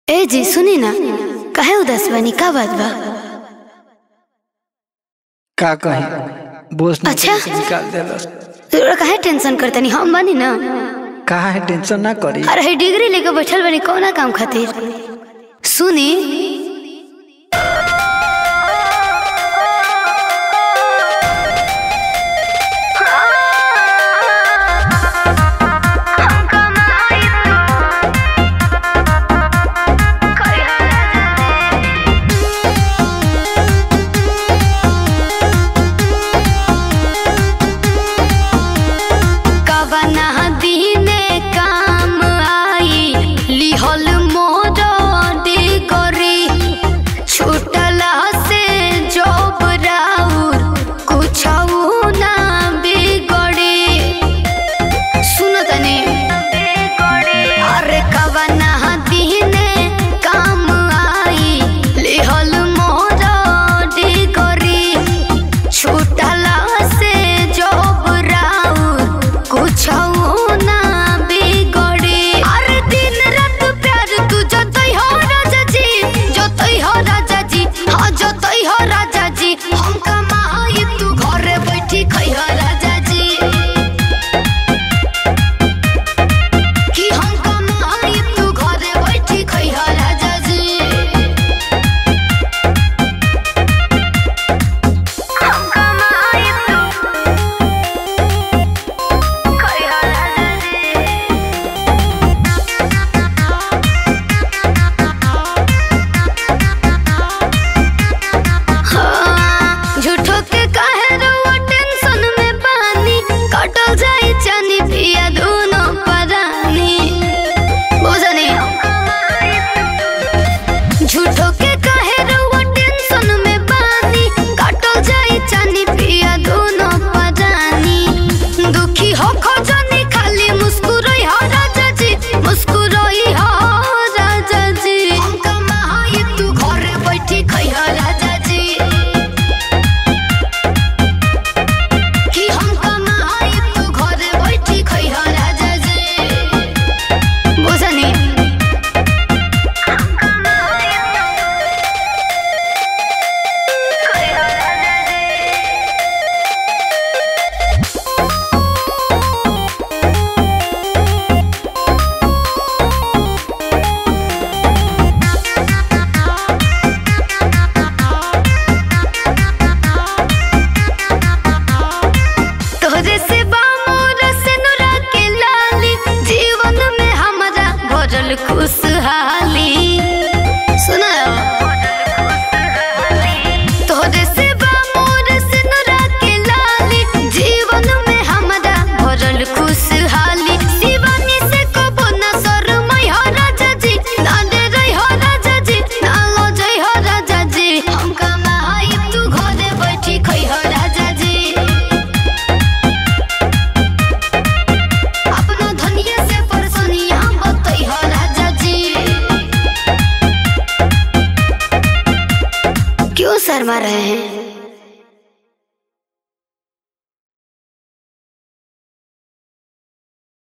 ए जी सुनी ना काहे उदास बनी का बात बा का कही बोस ने अच्छा। से निकाल देलस तोरा काहे टेंशन करतनी हम बानी ना कहा है टेंशन ना करी अरे है डिग्री लेके बैठल बनी कौना काम खातिर सुनी कवना दीने काम आई लिहल मोर डिगरी छूटला से जब राउर कुछ ना बिगड़ी सुनो तनी अरे कवना दीने काम आई लिहल मोर डिगरी छूटला से जब राउर कुछ ना बिगड़ी अरे दिन रात प्यार तू जतई हो राजा जी जतई हो राजा जी हाँ जतई हो राजा जी हम कमाई तू घरे बैठी खई हो राजा जी कि हम कमाई तू घरे बैठी खई हो राजा जी हम कमाई तू खई हो राजा जी हाँ, झूठो के काहे रउआ टेंशन में बानी कटल जाई चानी पिया दोनों परानी बुझनी झूठो के काहे रउआ टेंशन में बानी कटल जाई चानी पिया दोनों परानी दुखी हो खोजनी खाली मुस्कुराई हो राजा जी मुस्कुराई हो राजा जी हम कमाई तू घरे बैठी खई हो राजा जी कि हम कमाई तू घरे बैठी खई हो राजा जी बुझनी हम कमाई खई हो राजा जी तोहरे से बामोर से नुरा के लाली जीवन में हमारा भरल खुशहाली सुना तोहरे से बामोर से नुरा के लाली जीवन में हमारा भरल खुशहाली शिवानी से कबो न शरमई हो राजा जी ना डे रही हो राजा जी ना लजई हो राजा जी हम कमाई तू घरे बैठी खई हो राजा जी अपना धनिया से परसोनी हम बतई हो राजा जी क्यों शर्मा रहे हैं